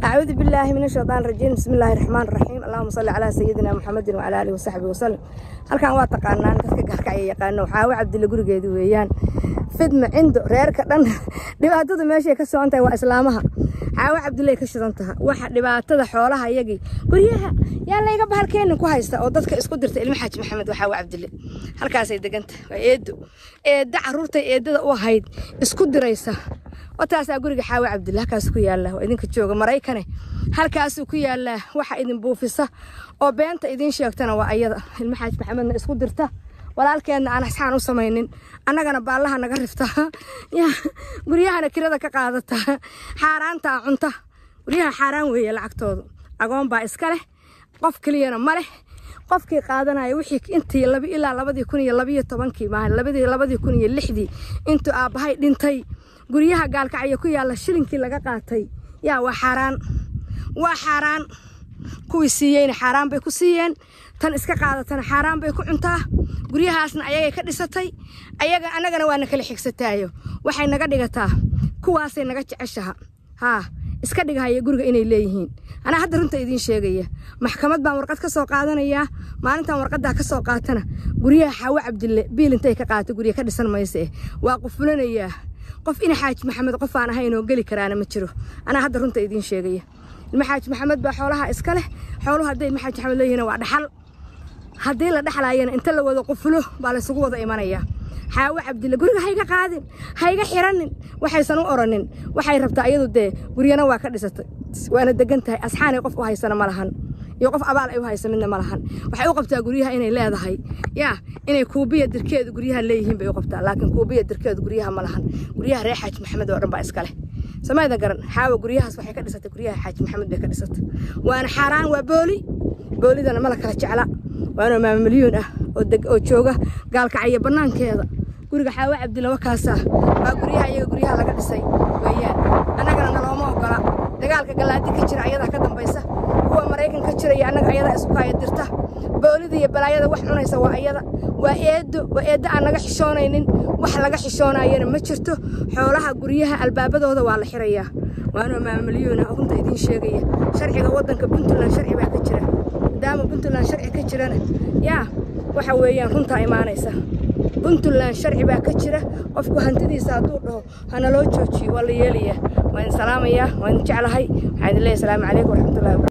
أعوذ بالله من الشيطان الرجيم بسم الله الرحمن الرحيم اللهم صل على سيدنا محمد وعلى آله وصحبه وسلم halkan waa taqaanaan dadka gaarka ay yaqaano waxaa waa cabdilla gurigeedu weeyaan fidma cindo reerka dhan dhibaatada meeshay ka socon tahay waa islaamaha caawa cabdillay ka shidan taha waxa dhibaatada xoolaha iyagii guryaha yaa layga bahalkeenin ku haysta oo dadka isku dirta ilmo xaaji maxamed waxaa waa cabdille halkaasay deganta waa eedo eedda caruurtay eedada u ahayd isku diraysa wataasaa guriga xaawa cabdille halkaas ku yaalla waa idinka jooga maraykane halkaasuu ku yaallaa waxa idin buufisa oo beenta idiin sheegtana waa ayada ilmo xaaji maxamedna isku dirta walaalkeedna aan asxaan u samaynin annagana baallaha naga rifta guryahana kirada ka qaadata xaaraantaa cunta guryaha xaaraan weeye lacagtoodu agoon baa iska leh qof keliyana ma leh qofkii qaadanaya wixii intii labi ilaa labadii kun iyo labiyo tobankii maahan labadii labadii kun iyo lixdii intuu aabbahay dhintay guryaha gaalkacyo ku yaalla shilinkii laga qaatay yaa waa xaaraan waa xaaraan kuwii siiyeyna xaaraan bay ku siiyeen tan iska qaadatana xaaraan bay ku cuntaa guryahaasna ayagay ka dhisatay ayaga annagana waa na kala xigsataayo waxay naga dhigataa kuwaasay naga jeceshaha haa iska dhigahaya guriga inay leeyihiin anaa hadda runta idiin sheegaya maxkamad baan warqad ka soo qaadanayaa maalintan warqaddaa ka soo qaatana guryaha xaawo cabdille biil intay ka qaata gurya ka dhisan mayse waa qufulanayaa qof ina xaaji maxamed qof aan ahaynoo geli karaana ma jiro anaa hadda runta idiin sheegaya ilma xaaji maxamed baa xoolaha iska leh xooluhu hadday ilma xaaji maxamed leeyihiin waa dhaxal haddii la dhexlaayana inta la wada qufulo baa laysugu wada imanayaa xaawo cabdille guriga hayga qaadin hayga xiranin waxaysan u oranin waxay rabtaa iyadu dee guryana waa ka dhisatay waana degan tahay asxaanay qof u haysana ma lahan iyo qof abaal ay u haysa midna ma lahan waxay u qabtaa guryaha inay leedahay yaa inay kuubiya dirkeedu guryaha leeyihiin bay u qabtaa laakiin kuubiya dirkeedu guryaha ma lahan guryaha reer xaaji maxamed oo dhan baa iska leh samayda garan xaawo guryahaas waxay ka dhisatay guryaha xaaji maxamed bay ka dhisatay waana xaaraan waa booli boolidana ma la kala jecla waana maama milyuun ah oo jooga gaalkacyo bannaankeeda guriga xaawo cabdilla wakaasaa waa guryaha iyaga guryaha laga dhisay weeyaan annagana nalooma ogola dagaalka gallaadi ka jira ayadaa ka dambaysa kuwa maraykan ka jira iyo annaga ayadaa isku kaaya dirta boolida iyo balaayada wax cunaysa waa ayada waa eedo waa eeddo aan naga xishoonaynin wax laga xishoonayana ma jirto xoolaha guryaha albaabadooda waa la xirayaa waanoo maama milyuun ah runta idiin sheegaya sharciga waddanka puntland sharci baa ka jira maadaama puntland sharci ka jirana yaa waxa weeyaan runtaa imaanaysa puntland sharci baa ka jira qofku hantidiisa hadduu dhaho hana loo joojiyo waa la yeelayaa waa idin salaamayaa waa idin jeclahay waxaa idin leeyahay asalaamu calaykum waraxmatullahi